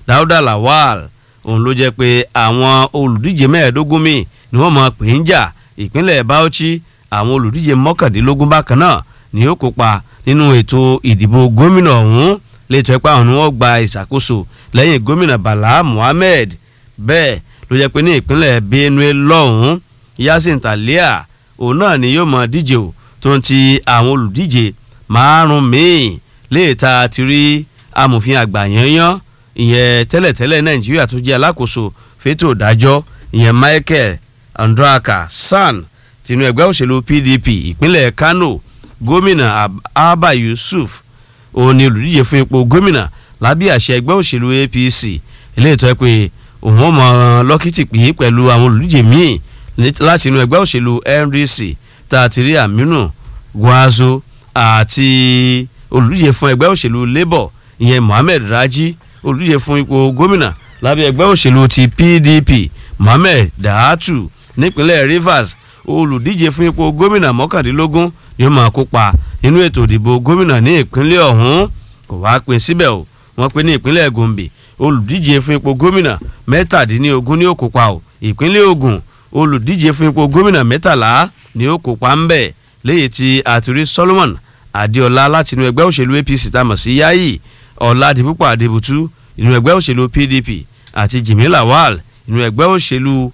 Dáúdà Lawal òun ló jẹ́ pé àwọn olùdíje mẹ́ẹ̀ẹ́dógún míì ni wọ́n mọ̀ pé ń jà ìpínlẹ̀ Bauchi àwọn olùdíje mọ́kàndínlógún bákan náà ni ó kópa nínú ètò ìdìbò gómìnà ọ̀hún létò ẹ̀pá àwọn ni wọ́n gba ìṣàkóso lẹ́yìn gómìnà Bala Muhammed bẹ́ẹ̀ ló jẹ́ pé ní ìpínlẹ̀ Benue lọ́hùn-ún Yasin Talia òun náà ni yóò mọ díje o tó ń ti àwọn olùdíje márùn míì léèta ti rí amòfin àgbà yanyan ìyẹn tẹ́lẹ̀tẹ́lẹ̀ Nàìjíríà tó jẹ́ alákòóso fétò ìdájọ́ ìyẹn Michael Andraka San tinú ẹgbẹ́ òṣèlú PDP ìpínlẹ̀ Kano gómìnà Abba Yusuf òun ni olùdíje fún ipò gómìnà lábẹ́ àṣẹ ẹgbẹ́ òṣèlú APC eléyìí tó yẹ pé òun ó mọ lọ́kìtì pé pẹ̀lú àwọn olùdíje míì láti inú ẹgbẹ́ òṣèlú NDC tá a ti rí Aminu Gwazo àti olùdíje fún ẹgbẹ́ òṣèlú Labour ìyẹn Mohammed Raji olùdíje fún ipò gómìnà lábẹ́ ẹgbẹ́ òṣèlú ti PDP Mohammed Dahatu nípínlẹ̀ Rivers olùdíje fún ipò gómìnà mọ́kàndínlógún ni ó máa kópa nínú ètò ìdìbò gómìnà ní ìpínlẹ̀ ọ̀hún kò wá pín síbẹ̀ o wọ́n pín ní ìpínlẹ̀ Gombe olùdíje fún ipò gómìnà mẹ́tàdínlógún ni ó kópa o ìpínlẹ̀ Ògùn olùdíje fún ipò gómìnà mẹ́tàlá ni ó kópa ń bẹ̀ léyìí tí àtúrí Solomon Adéọlá láti inú ẹgbẹ́ òṣèlú APC tá a mọ̀ sí Yayi Ọ̀làdìpúpọ̀ Adébùtú inú ẹgbẹ́ òṣèlú PDP àti Jimmy Lawal inú ẹgbẹ́ òṣèlú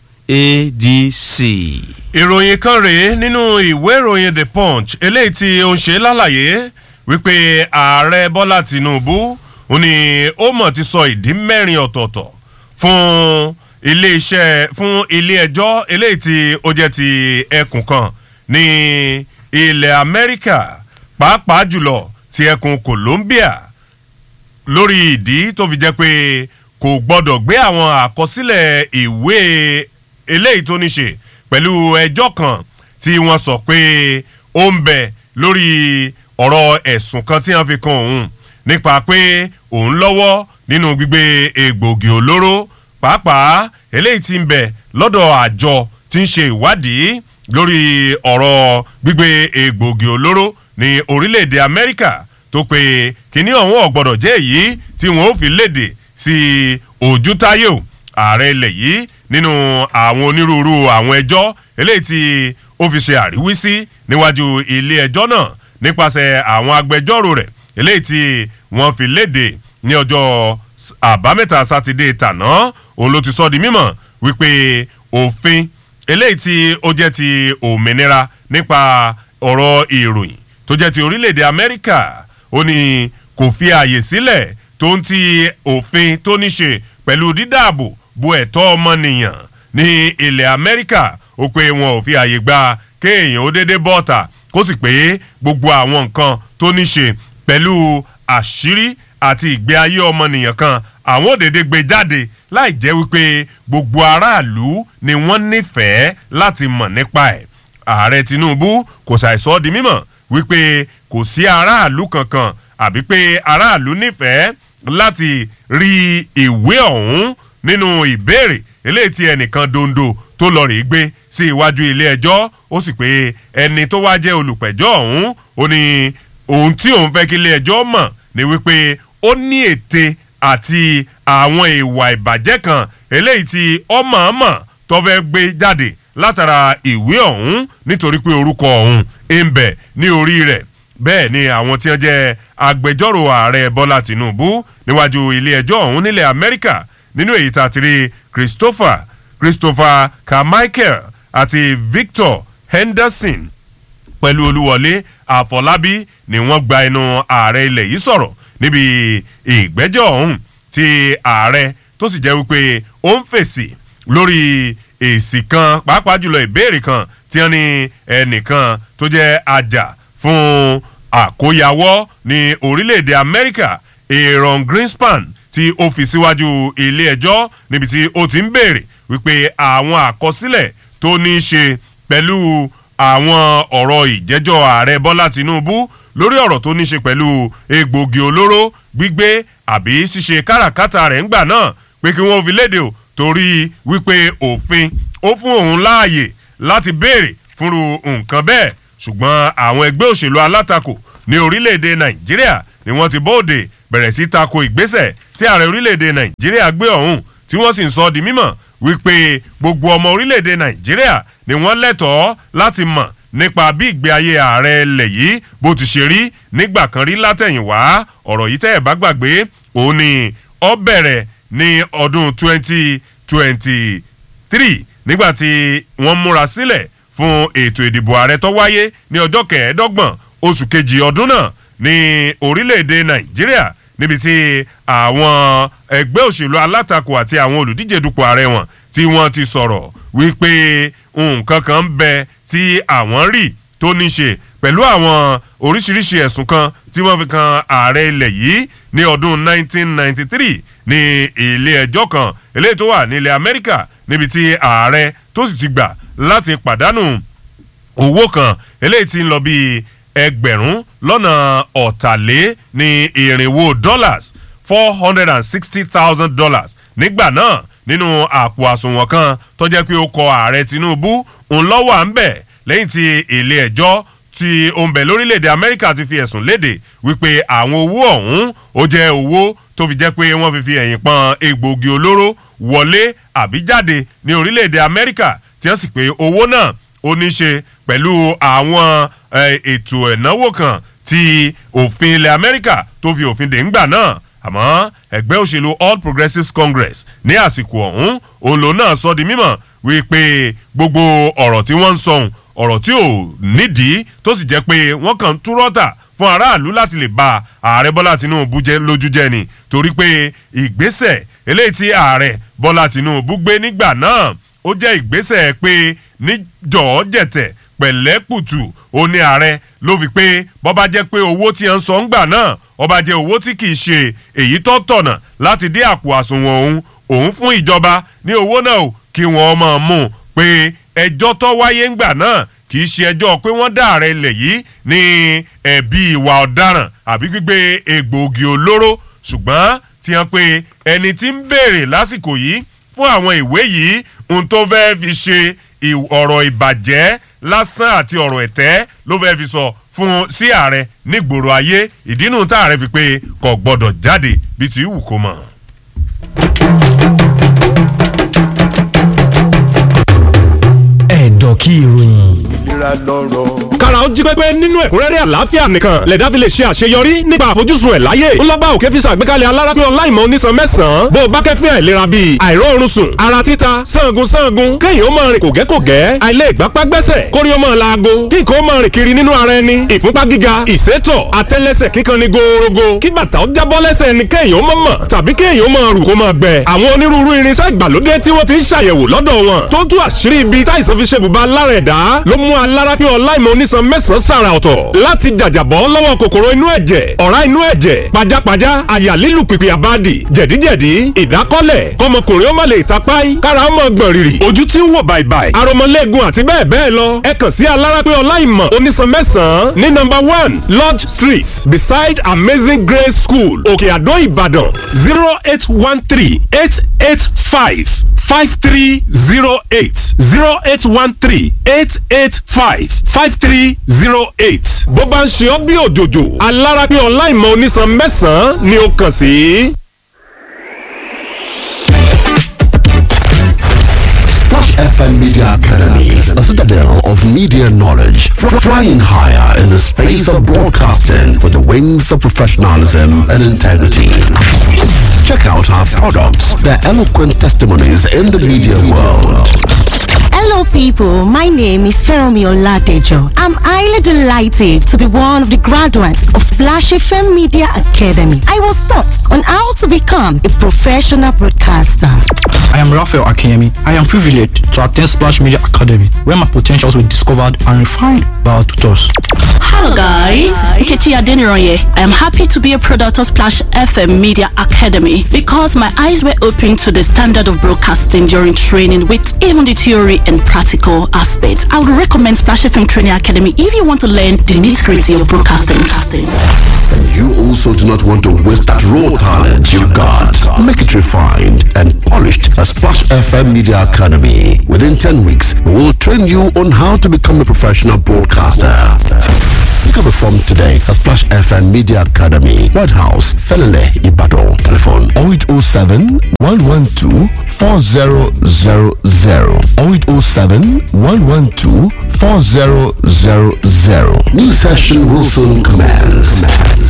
ADC. ìròyìn kan rèé nínú ìwé ìròyìn The Punch eléyìí tí ó ń ṣe lálàyé wípé ààrẹ Bọ́lá Tinubu ó ní ó mọ̀ ti sọ ìdí mẹ́rin ọ̀tọ̀ọ̀tọ̀ fún iléeṣẹ́ fún ilé ẹjọ́ eléyìí tí ó jẹ́ ti ẹkùn kan ní ilẹ̀ Amẹ́ríkà pàápàá jùlọ ti ẹkùn Colombia lórí ìdí tó fi jẹ́ pé kò gbọ́dọ̀ gbé àwọn àkọsílẹ̀ ìwé eléyìí tó ní ṣe pẹ̀lú ẹjọ́ kan tí wọ́n sọ pé ó ń bẹ lórí ọ̀rọ̀ ẹ̀sùn kan tí wọ́n fi kan òun nípa pé òun lọ́wọ́ nínú gbígbé egbògi olóró pàápàá eléyìí tí ń bẹ lọ́dọ̀ àjọ tí ń ṣe ìwádìí lórí ọ̀rọ̀ gbígbé egbògi olóró ní orílẹ̀-èdè Amẹ́ríkà tó pé kíní ọ̀hún ọ̀gbọ́dọ̀ jẹ́ èyí tí wọ́n ó fi léde sí ojútáyò ààrẹ ilẹ̀ yìí nínú àwọn onírúurú àwọn ẹjọ́ eléyìí tí ó fi ṣe àríwísí níwájú ilé ẹjọ́ náà nípasẹ̀ àwọn agbẹjọ́rò rẹ̀ eléyìí tí wọ́n fi léde ní ọjọ́ àbámẹ́ta sátidé tàná òun ló ti sọ di mímọ̀ wípé òfin eléyìí tí ó jẹ́ ti òmìnira nípa ọ̀rọ̀ ìròyìn tó jẹ́ ti orílẹ̀-èdè Amẹ́ríkà ó ní kò fi ààyè sílẹ̀ tó ń ti òfin tó ní ṣe pẹ̀lú dídáàbò bo ẹ̀tọ́ ọmọnìyàn ní ilẹ̀ Amẹ́ríkà ó pé wọn ò fi ààyè gba kéèyàn ó déédéé bọ́ọ̀tà kó sì pé gbogbo àwọn nǹkan tó ní ṣe pẹ̀lú àṣírí àti ìgbé ayé ọmọnìyàn kan àwọn òdèdè gbé jáde láì jẹ́ wípé gbogbo aráàlú ni wọ́n nífẹ̀ẹ́ láti mọ̀ nípa ẹ̀ ààrẹ Tinubu kò ṣàìsọ di mímọ̀ wípé kò sí aráàlú kankan àbí pé aráàlú nífẹ̀ẹ́ láti rí ìwé ọ̀hún nínú ìbéèrè eléyìí tí ẹnìkan dondo tó lọ rèé gbé sí iwájú ilé ẹjọ́ ó sì pé ẹni tó wá jẹ́ olùpẹ̀jọ́ ọ̀hún ó ní ohun tí òun fẹ́ kí ilé ẹjọ́ mọ̀ ni wípé ó ní ète àti àwọn ìwà ìbàjẹ́ kan eléyìí tí ọmọọmọ tó fẹ́ gbé jáde látara ìwé ọ̀hún nítorí pé orúkọ ọ̀hún ń bẹ ní orí rẹ̀ bẹ́ẹ̀ ni àwọn tí wọ́n jẹ́ agbẹjọ́rò ààrẹ bọ́lá tìǹbù níwájú ilé ẹjọ́ ọ̀hún nílẹ̀ amẹ́ríkà nínú èyí tá a ti rí christopher christopher carmichael àti victor henderson pẹ̀lú olúwọlé àfọlábí ni wọ́n gba ẹnu ààrẹ ilẹ̀ yìí sọ̀rọ̀ níbi ìgbẹ́jọ́ ọ̀hún tí ààrẹ tó sì jẹ́ wípé ó ń fèsì lórí èsì kan pàápàá jùlọ ìbéèrè kan tí wọ́n ní ẹnìkan tó jẹ́ ajá fún àkóyawọ́ ní orílẹ̀-èdè amẹ́ríkà aaron greenspan tí ó fi síwájú ilé ẹjọ́ níbi tí ó ti ń béèrè wípé àwọn àkọsílẹ̀ tó ní í ṣe pẹ̀lú àwọn ọ̀rọ̀ ìjẹ́jọ́ ààrẹ bọ́lá tinubu lórí ọ̀rọ̀ tó ní í ṣe pẹ̀lú egbògi olóró gbígbé àbí ṣíṣe káràkátà rẹ̀ ńgbà náà pé kí wọ́n fi léde o torí wípé òfin ó fún òun láàyè láti béèrè fúnru nǹkan bẹ́ẹ̀ ṣùgbọ́n àwọn ẹgbẹ́ òṣèlú alátakò ní orílẹ̀-èdè nàìjíríà ni wọ́n ti bóde bẹ̀rẹ̀ sí tako ìgbésẹ̀ tí ààrẹ orílẹ̀-èdè nàìjíríà gbé ọ̀hún tí wọ́n sì ń sọ di mímọ̀ wípé gbogbo ọmọ orílẹ̀-èdè nàìjíríà ni wọ́n lẹ́tọ̀ọ́ láti mọ̀ nípa bí ìgbé ayé ààrẹ ilẹ̀ yìí bó ti ṣe rí nígbà kan rí látẹ̀yìnwá ọ̀rọ̀ yìí tẹ́ ẹ̀ bá gbàgbé òun ni ó bẹ̀rẹ̀ ní ọdún 2023 nígbà tí wọ́n múra sílẹ̀ fún ètò ìdìbò ààrẹ tó wáyé ní ọjọ́ kẹẹ̀ẹ́dọ́gbọ̀n oṣù kejì ọdún náà ní orílẹ̀-èdè nàìjíríà níbi tí àwọn ẹgbẹ́ òṣèlú alátakò àti àwọn olùdíje dupò ààrẹ wọn tí wọ́n ti sọ̀rọ̀ wípé nǹkan kan ń bẹ tí àwọn rí tó ní ṣe pẹ̀lú àwọn oríṣiríṣi ẹ̀sùn kan tí wọ́n fi kan ààrẹ ilẹ̀ yìí ní ọdún 1993 ní ilé ẹjọ́ kan eléyìí tó wà ní ilẹ̀ amẹ́ríkà níbi tí ààrẹ tó sì ti gbà láti pàdánù owó kan eléyìí ti ń lọ bíi ẹgbẹ̀rún lọ́nà ọ̀tàlé ní irinwó dollars four hundred and sixty thousand dollars nígbà náà nínú àpò àsùnwọ̀n kan tó jẹ́ pé ó kọ ààrẹ tinubu òun lọ́wọ́ à ń bẹ̀ lẹ́yìn tí ilé ẹjọ́ tí ó ń bẹ̀ lórílẹ̀‐èdè amẹ́ríkà ti fi ẹ̀sùn léde wípé àwọn owó ọ̀hún ó jẹ́ owó tó fi jẹ́ pé wọ́n fi fi ẹ̀yìn pọn egbòogi olóró wọlé àbí jáde ní orílẹ̀‐èdè amẹ́ríkà tí wọ́n sì pé owó náà ó ní ṣe pẹ̀lú àwọn ètò ẹ̀náwó kan tí òfin ilẹ̀ amẹ́ríkà tó fi òfin dè ńgbà náà àmọ́ ẹgbẹ́ òṣèlú all progressives congress ní àsìkò ọ̀hún òun lòun náà sọ di mímọ̀ wípé gbogbo ọ̀rọ̀ tí wọ́n ń sọ̀hún ọ̀rọ̀ tí ò nídìí tó sì jẹ́ pé wọ́n kàn ń túrọ́tà fún aráàlú láti lè ba ààrẹ bọ́lá tinubu jẹ́ lójú jẹ́ ni torí pé ìgbésẹ̀ eléyìí tí ààrẹ bọ́lá tinubu gbé nígbà náà ó jẹ́ ìgbésẹ̀ pé níjọ́ jẹ̀tẹ̀ pẹ̀lẹ́kùtù ó ní ààrẹ ló fi pé bọ́ba jẹ́ pé owó tí ń sọ ń gbà náà ọba jẹ́ owó tí kì í ṣe èyí tó tọ̀nà láti dé àpò àsùnwọ̀n òun òun fún ìjọba ní owó náà o kí wọ́n mọ̀ mú un pé ẹjọ́ tó wáyé ńgbà náà kì í ṣe ẹjọ́ pé wọ́n dá ààrẹ ilẹ̀ yìí ní ẹ̀bí ìwà ọ̀daràn àbí gbígbé egbòogi olóró ṣùgbọ́n tí wọ́n pe ẹni tí ń béèrè lásìkò yìí fún àwọn ìwé yìí ohun tó fẹ́ fi ṣe ọ̀rọ̀ ìbàjẹ́ lásán àti ọ̀rọ̀ ẹ̀tẹ́ ló fẹ́ fi sọ fún sí ààrẹ nígboro ayé ìdínú tá ààrẹ fi pé kò gbọ́dọ̀ jáde bí ti wù kó mọ̀. ẹ̀dọ̀ kí ìròyìn. ìlera lọ́rọ̀. kára ó jí pépé nínú ẹ̀kúnrẹ́rẹ́ àlàáfíà nìkan lẹ̀dá fi lè ṣe àṣeyọrí nípa àfojúsùn ẹ̀ láyé ńlọ́ba òkè fi ṣàgbékalẹ̀ alárápẹ́ ọláìmọ̀ onísan mẹ́sàn-án bó o bá kẹ́fín àìlera bíi àìróorun sùn ara títa sangun sangun kéèyàn ó máa rìn kògẹ́kògẹ́ àìlè ìgbápá gbẹ́sẹ̀ kórí ó máa laago kí nǹkan ó máa rìn kiri nínú ara ẹni ìfúnpá gíga ìsétọ̀ àtẹ́lẹsẹ̀ kíkan ni gòòrògò kí bàtà ó jábọ́ lẹ́sẹ̀ ẹni kéèyàn ó máa mọ̀ tàbí kéèyàn ó máa rù kó máa gbẹ àwọn onírúurú irinṣẹ́ ìgbàlódé tí wọ́n fi ń ṣàyẹ̀wò lọ́dọ̀ wọn tó tú àṣírí ibi táìsàn fi ṣe bùbá lára ẹ̀dá ló mú alárápẹ́ ọláìmọ̀ onísan mẹ́sàn-án sàrà ọ̀tọ̀ láti jàjàbọ́ lọ́wọ́ kòkòrò inú ẹ̀jẹ̀ ọ̀rá inú ẹ̀jẹ̀ pajápajá àyà lílù pìpì àbádì jẹ̀díjẹ̀dí ìdákọ́lẹ̀ kọmọkùnrin ó má lè tapáì kára ó mọ̀ gbọ̀n rìrì ojú tí ń wò bàìbàì aromọlẹ́gun àti bẹ́ẹ̀ bẹ́ẹ̀ lọ ẹ kàn sí alárápẹ́ ọláìmọ̀ onísan mẹ́sàn-án ní nọ́mbà one lodge street beside amazing grace school òkè àdó ìbàdàn zero eight one three eight eight five five three zero eight zero eight one three eight eight five five three zero eight. bó bá ń ṣe ọ́ bí òjòjò alára pé ọláìmọ̀ onísan mẹ́sàn-án ni ó kàn sí. Splash FM Media Academy, a citadel of media knowledge, fr- flying higher in the space of broadcasting with the wings of professionalism and integrity. Check out our products, their eloquent testimonies in the media world. Hello, people. My name is Feromi Oladejo. I'm highly delighted to be one of the graduates of Splash FM Media Academy. I was taught on how to become a professional broadcaster. I am Raphael Akemi. I am privileged to attend Splash Media Academy, where my potentials were discovered and refined by our tutors. Hello guys, Nkechi Adeniroye. I am happy to be a product of Splash FM Media Academy because my eyes were opened to the standard of broadcasting during training with even the theory and practical aspects. I would recommend Splash FM Training Academy if you want to learn the nitty-gritty of broadcasting. And you also do not want to waste that raw talent you've got. Make it refined and polished at Splash FM Media Academy. Within 10 weeks, we will train you on how to become a professional broadcaster. Pick up a form today at Splash FM Media Academy, White House, Felele, Ibadan. Telephone 0807 112 4000 0807 112 4000. New session will soon commence.